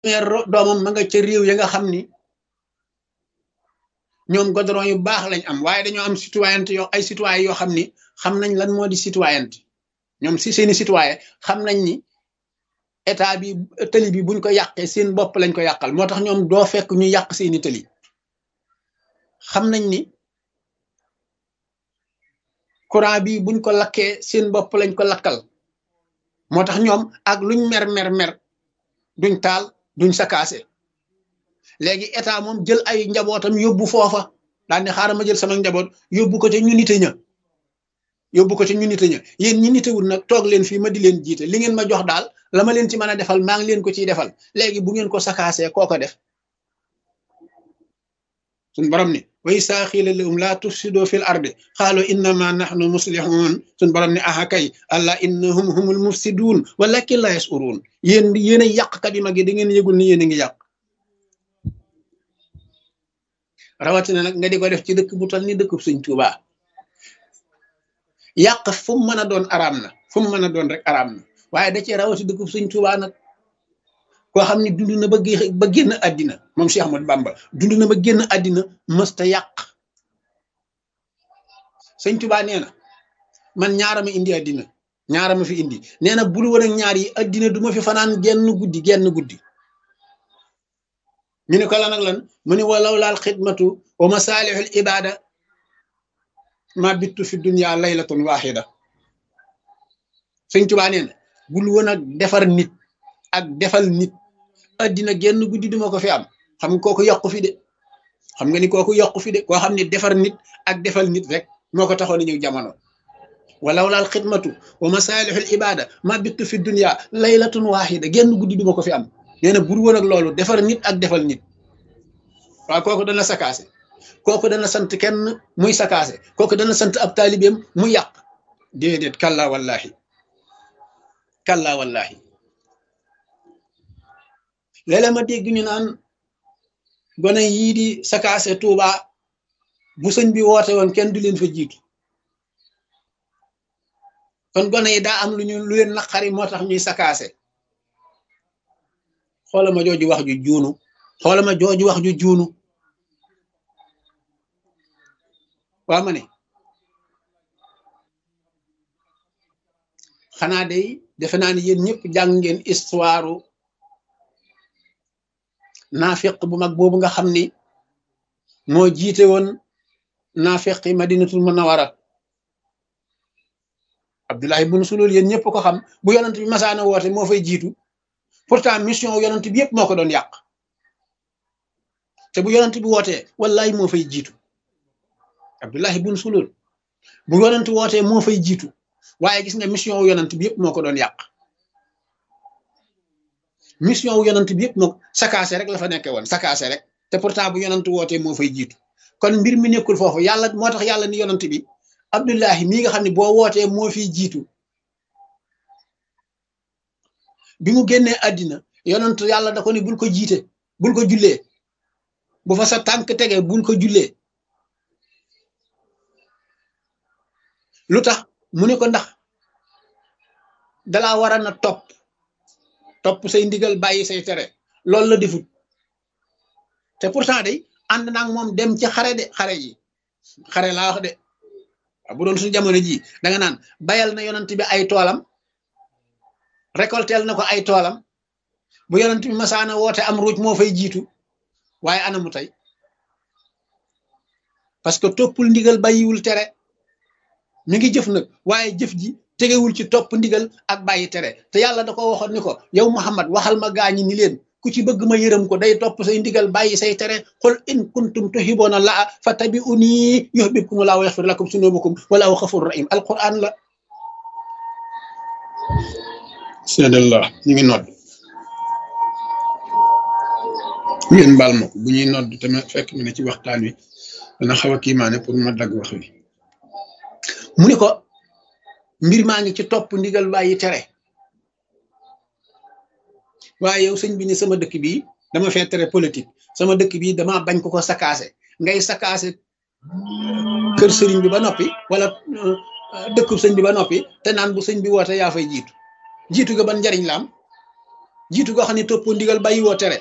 doomam ma nga ca réew ya nga xam ni ñoom goudron yu baax lañ am waaye dañoo am citoyenneté yoo ay citoyen yoo xam ni xam nañ lan moo di citoyenneté ñoom si seeni citoyen xam nañ ni état bi tëli bi buñ ko yàqee seen bopp lañ ko yàqal moo tax ñoom doo fekk ñu yàq seeni tëli xam nañ ni courant bi buñ ko lakkee seen bopp lañ ko lakkal moo tax ñoom ak luñ mer mer mer duñ taal duñ sakaase léegi état moom jël ay njabootam yóbbu foofa daal ne xaaral ma jël sama njaboot yóbbu ko ca ñu nite ña yóbbu ko ca ñu nite ña yéen ñi nitewul nag toog leen fii ma di leen jiite li ngeen ma jox daal la ma leen ci mën a defal maa ngi leen ko ciy defal léegi bu ngeen ko sakaasee koo ko def suñ borom ni wa isaa xiila lahum laa tufsidoo fil ardi xaalu innama nahnu muslihun suñ borom ni aha kay allah innahum humul mufsiduun walakin la yasuruun yéen yéen a yàqkat yi mag yi da ngeen yëgul ni yéen a ngi yàq rawatina nag nga di ko def ci dëkk bu tal ni dëkk Sëñ Tuubaa yàq fu mu mën a doon araam na fu mu mën a doon rek araam na waaye da cee rawati dëkk Sëñ Tuubaa nag koo xam ne dund na ba ba génn àddina moom Cheikh Ahmadou Bamba dund na ba génn àddina mësta yàq Sëñ Tuubaa nee na man ñaara ma indi àddina ñaara ma fi indi nee na bul woon ak ñaar yi àddina du ma fi fanaan genn guddi genn guddi ñu ne ko lan ak lan mu ne walaw laal xidmatu wa masaalihul ibada ma bittu fi dunya laylatun waxida sëñ Tuubaa nee na bul woon ak defar nit ak defal nit addina genn guddi duma ko fi am xam nga kooku yokku fi de xam nga ni kooku yokku fi de koo xam ne defar nit ak defal nit rek moo ko taxoon a ñëw jamono walaw laal xidmatu wa masaalihul ibada ma bittu fi dunya laylatun waxida genn guddi duma ko fi am nee na bur woon ak loolu defar nit ak defal nit waaw kooku dana sakaase kooku dana sant kenn muy sakaase kooku dana sant ab taalibeem mu yàq déedéet kalla wallahi kalla wallahi léeg-léeg ma dégg ñu naan gone yii di sakaase Tuuba bu sëñ bi woote woon kenn du leen fa jiitu kon gone yi daa am lu ñu lu leen naqari moo tax ñuy sakaase xoola ma jooju wax ju juunu xoola ma jooju wax ju juunu waa ma ne xanaa day defe naa ni yéen ñëpp jàng ngeen histoire naafiq bu mag boobu nga xam ni moo jiite woon naafiq yi madinatul munawara abdullahi bun sulul yéen ñëpp ko xam bu yonent bi masaana woote moo fay jiitu pourtant mission yonent bi yëpp moo ko doon yàq te bu yonent bi wootee wallahi moo fay jiitu abdullahi bun sulul bu yonent wootee moo fay jiitu waaye gis nga mission wu yonent bi yëpp moo ko doon yàq mission wu yonent bi yëpp moo sakaase rek la fa nekkee woon sakaase rek te pourtant bu yonent wootee moo fay jiitu kon mbir mi nekkul foofu yàlla moo tax yàlla ni yonent bi abdullahi mii nga xam ne boo wootee moo fiy jiitu bi mu génnee àddina yonent yàlla da ko ni bul ko jiite bul ko jullee bu fa sa tànk tege bul ko jullee lu tax mu ne ko ndax dalaa war a na topp topp say ndigal bàyyi say tere loolu la defut te pourtant day ànd naag moom dem ci xare de xare yi xare laa wax de bu doon suñu jamono ji da nga naan bayal na yonent bi ay toolam récoltel na ko ay toolam bu yonent bi masaana woote am ruuj moo fay jiitu waaye anamu tey parce que toppul ndigal bàyyiwul tere mi ngi jëf nag waaye jëf ji tegewul ci topp ndigal ak bàyyi tere te yàlla da ko waxoon ni ko yow Muhammad waxal ma gaañi ni leen ku ci bëgg ma yërëm ko day topp say ndigal bàyyi say tere qul in kuntum tuhibbuna laa fattabi'uni yuhibbukum laa wa yaghfir lakum sunubakum wallahu ghafurur rahim alquran la seedallah ñu ngi nodd ngeen baal ma ko bu ñuy nodd te ma fekk mi ne ci waxtaan wi dana xaw a kiimaane pour ma dagg wax wi mu ni ko mbir maa ngi ci topp ndigal bàyyi tere waaye yow sëñ bi ni sama dëkk bi dama fee tere politique sama dëkk bi dama bañ ko ko sakaase ngay sakaase kër sëriñ bi ba noppi wala dëkkub sëñ bi ba noppi te naan bu sëñ bi woote yaa fay jiitu jiitu ga ban njariñ la am jiitu goo xam ne toppoo ndigal bàyyi woo tere